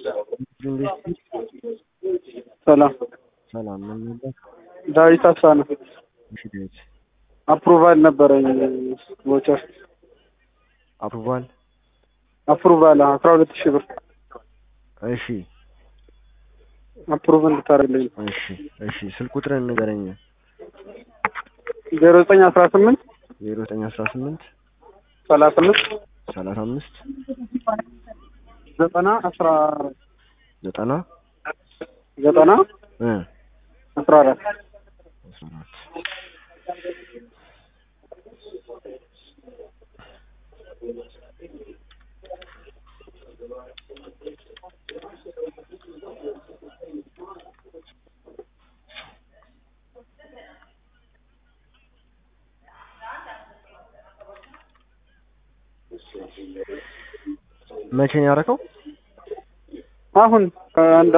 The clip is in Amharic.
ሰላም ሰላም ምን ነበር? ዳዊት አሳነ እሺ ዳዊት አፕሩቫል ነበረኝ ቮቸር አፕሩቫል አፕሩቫል አስራ ሁለት ሺህ ብር እሺ አፕሩቭ እንድታደርግልኝ እሺ እሺ ስልክ ቁጥርን ንገረኝ ዜሮ ዘጠኝ አስራ ስምንት ዜሮ ዘጠኝ አስራ ስምንት ሰላሳ አምስት ሰላሳ አምስት ዘጠና አስራ አራት ዘጠና ዘጠና እ አስራ አራት አስራ አራት መቼ ነው ያደረከው? አሁን ከአንድ